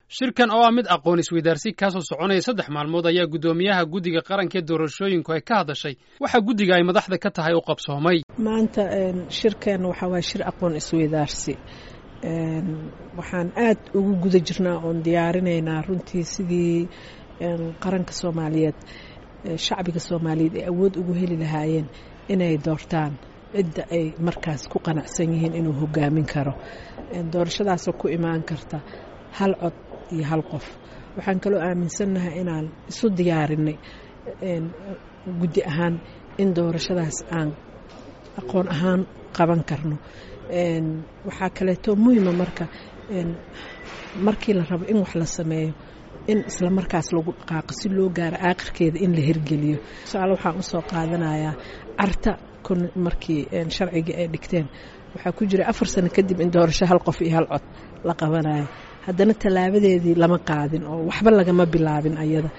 shirkan oo ah mid aqoon isweydaarsi kaasoo soconaya saddex maalmood ayaa guddoomiyaha guddiga qaranka ee doorashooyinku ay ka hadashay waxaa guddiga ay madaxda ka tahay u qabsoomay maanta shirkan waxaa waaya shir aqoon isweydaarsi waxaan aad ugu guda jirnaa oon diyaarinaynaa runtii sidii qaranka soomaaliyeed shacbiga soomaaliyeed ay awood ugu heli lahaayeen inay doortaan cidda ay markaas ku qanacsan yihiin inuu hogaamin karo doorashadaasoo ku imaan karta hal cod iyo hal qof waxaan kaloo aaminsannahay inaan isu diyaarinay guddi ahaan in doorashadaas aan aqoon ahaan qaban karno waxaa kaleeto muhima marka markii la rabo in wax la sameeyo in isla markaas lagu dhaqaaqo si loo gaaro aakhirkeeda in la hirgeliyo tusaale waxaan usoo qaadanayaa carta markii sharcigii ay dhigteen waxaa ku jira afar sano kadib in doorasho hal qof iyo hal cod la qabanayo haddana tallaabadeedii lama qaadin oo waxba lagama bilaabin ayada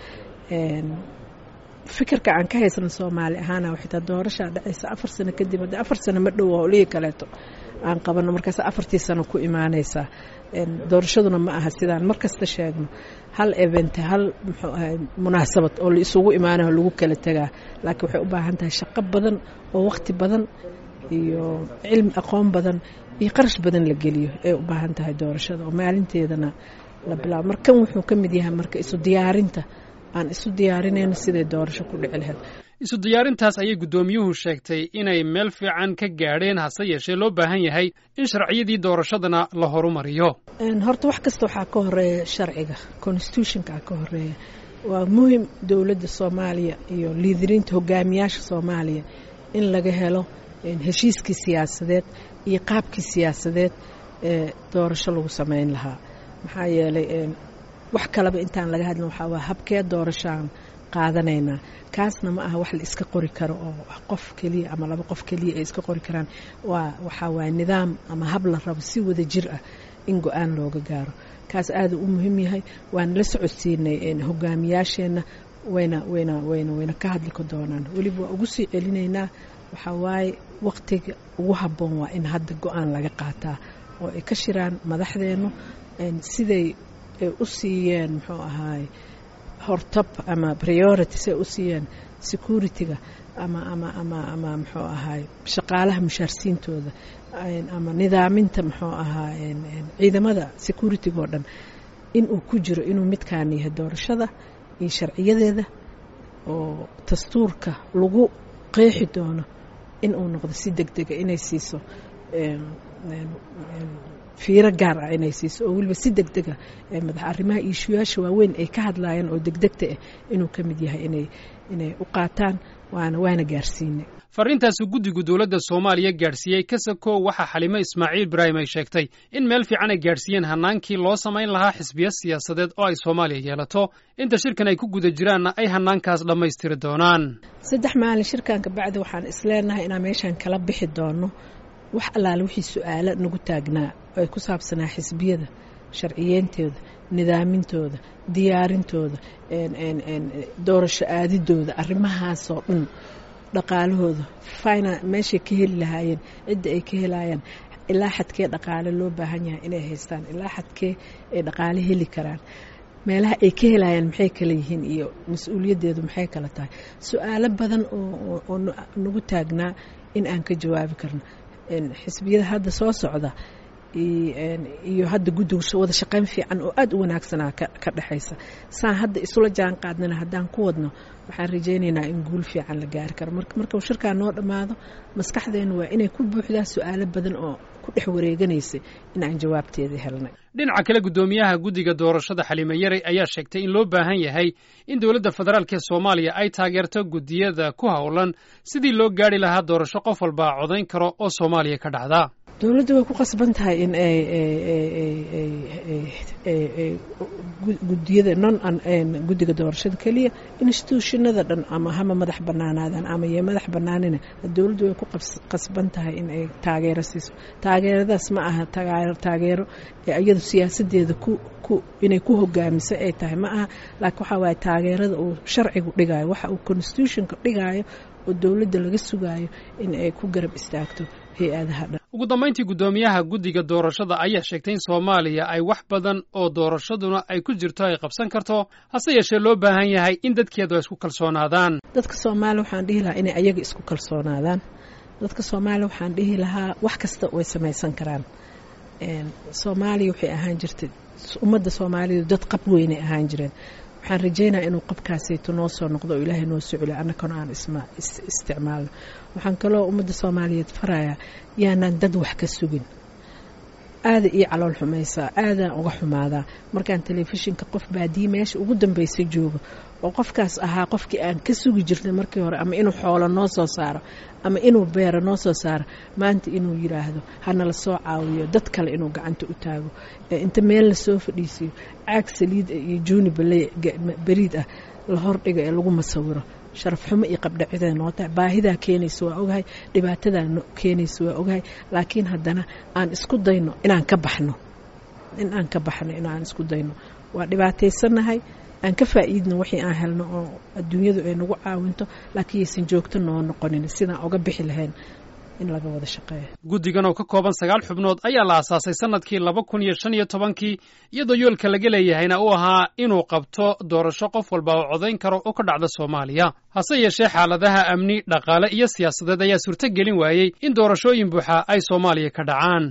fikirka aan ka haysano soomaali ahaana xitaa doorashaa dhacaysa afar sano kadib haddii afar sano ma dhow howlihii kaleeto aan qabano markaas afartii sano ku imaanaysaa doorashaduna ma aha sidaan markasta sheegno hal event hal muxuu ahay munaasabad oo la isugu imaanayo lagu kala tegaa laakiin waxay u baahan tahay shaqo badan oo waqti badan iyo cilmi aqoon badan iyo qarash badan la geliyo ay u baahan tahay doorashada oo maalinteedana la bilaabo markan wuxuu ka mid yahay marka isu diyaarinta aan isu diyaarinayno siday doorasho ku dhici lahayd isu diyaarintaas ayay guddoomiyuhu sheegtay inay meel fiican ka gaadheen hase yeeshee loo baahan yahay in sharciyadii doorashadana la horumariyo horta wax kasta waxaa ka horeeya sharciga constitutionkaa ka horeeya waa muhim dowladda soomaaliya iyo liidiriinta hogaamiyaasha soomaaliya in laga helo heshiiskii siyaasadeed iyo qaabkii siyaasadeed ee doorasho lagu samayn lahaa maxaa yeelay wax kaleba intaan laga hadlin waxaa waa habkee doorashaan qaadanaynaa kaasna ma aha wax la iska qori karo oo qof keliya ama laba qof keliya ay iska qori karaan waa waxaa waaya nidaam ama hab la rabo si wada jir ah in go-aan looga gaaro kaas aada u muhiim yahay waana la socodsiinay hogaamiyaasheenna wayna wayna wayna wayna ka hadli ka doonaan weliba waa ugu sii celinaynaa waxaa waaye waqtiga ugu habboon waa in hadda go-aan laga qaataa oo ay ka shiraan madaxdeennu siday ay u siiyeen muxuu ahaay hortab ama priority si ay u siiyeen security-ga ama ama ama ama muxuu ahaay shaqaalaha mushaarsiintooda ama nidaaminta muxuu ahaa ciidamada security-ga oo dhan inuu ku jiro inuu midkaan yahay doorashada iyo sharciyadeeda oo dastuurka lagu qeexi doono in uu noqdo si deg dega inay siiso fiiro gaar ah inay siiso oo weliba si deg dega madax arrimaha iishuyaasha waaweyn ay ka hadlayaan oo degdegta ah inuu ka mid yahay inay inay u qaataan waana waana gaarsiinay farriintaasu guddigu dowladda soomaaliya gaadhsiiyey kasako waxaa xalimo ismaaciil ibraahim ay sheegtay in meel fiican ay gaadhsiiyeen hannaankii loo samayn lahaa xisbiyo siyaasadeed oo ay soomaaliya yeelato inta shirkan ay ku guda jiraanna ay hannaankaas dhammaystiri doonaan saddex maalin shirkan kabacdi waxaan isleenahay inaan meeshaan kala bixi doono wax allaale wixii su-aalo nagu taagnaa oo ay ku saabsanaa xisbiyada sharciyeentooda nidaamintooda diyaarintooda doorasho aadidooda arrimahaasoo dhan dhaqaalahooda fina meeshay ka heli lahaayeen cidda ay ka helayaan ilaa xadkee dhaqaale loo baahan yahay inay haystaan ilaa xadkee ay dhaqaale heli karaan meelaha ay ka helayaan maxay kala yihiin iyo mas-uuliyaddeedu maxay kala tahay su-aalo badan oo nagu taagnaa in aan ka jawaabi karno xisbiyada hadda soo socda iyo hadda guddiga wada shaqayn fiican oo aada u wanaagsanaa ka dhexaysa saan hadda isula jaan qaadnana haddaan ku wadno waxaan rajaynaynaa in guul fiican la gaari karo markuu shirkaa noo dhammaado maskaxdeennu waa inay ku buuxdaa su-aalo badan oo ku dhex wareeganaysay in aan jawaabteeda helnay dhinaca kale guddoomiyaha guddiga doorashada xalime yaray ayaa sheegtay in loo baahan yahay in dowladda federaalk ee soomaaliya ay taageerto guddiyada ku howlan sidii loo gaari lahaa doorasho qof walbaa codayn karo oo soomaaliya ka dhacda dowladdu way ku qasban tahay in ay gudiyada non guddiga doorashada keliya institutionada dhan ama hama madax banaanaadaan ama yo madax banaanina dowladdu way ku qasban tahay in ay taageero siiso taageeradaas ma aha taageero iyadu siyaasadeeda inay ku hogaamiso ay tahay ma aha laakiin waxaa waaye taageerada uu sharcigu dhigaayo waxa uu constitutionka dhigaayo oo dowladda laga sugaayo in ay ku garab istaagto hay-adaha dhan ugu dambayntii guddoomiyaha guddiga doorashada ayaa sheegtay in soomaaliya ay wax badan oo doorashaduna ay ku jirto ay qabsan karto hase yeeshee loo baahan yahay in dadkeedu ay isku kalsoonaadaan dadka soomaaliya waxaan dhihi lahaa inay ayaga isku kalsoonaadaan dadka soomaaliya waxaan dhihi lahaa wax kasta way samaysan karaan soomaaliya waxay ahaan jirtay ummadda soomaalidu dad qab weynay ahaan jireen waxaan rajeynaya inuu qabkaasayto noo soo noqdo oo ilaahay noo socoliyo annakana aan isticmaalno waxaan kaloo ummadda soomaaliyeed farayaa yaanaan dad wax ka sugin aada ii calool xumaysaa aadaan uga xumaadaa markaan telefishinka qof baadiye meesha ugu dambaysa joogo oo qofkaas ahaa qofkii aan ka sugi jirnay markii hore ama inuu xoolo noo soo saaro ama inuu beero noo soo saaro maanta inuu yiraahdo hanala soo caawiyo dad kale inuu gacanta u taago inta meel lasoo fadhiisiyo caag saliid iyo juuni beriid ah la hordhiga ee lagu masawiro sharaf xumo iyo qabdhacidee noo tahay baahidaa keenaysa waa ogahay dhibaatadaa keenaysa waa ogahay laakiin haddana aan isku dayno inaan ka baxno in aan ka baxno inaan isku dayno waa dhibaataysanahay aan ka faa'iidno wixii aan helno oo adduunyadu ay nagu caawinto laakiin yaysan joogto noo noqonin sidaan uga bixi lahayn in laga wada shaqeeyo guddigan oo ka kooban sagaal xubnood ayaa la aasaasay sannadkii laba kun iyo shan iyo tobankii iyadoo yoolka laga leeyahayna uu ahaa inuu qabto doorasho qof walba oo codayn karo oo ka dhacda soomaaliya hase yeeshee xaaladaha amni dhaqaale iyo siyaasadeed ayaa suurto gelin waayey in doorashooyin buuxa ay soomaaliya ka dhacaan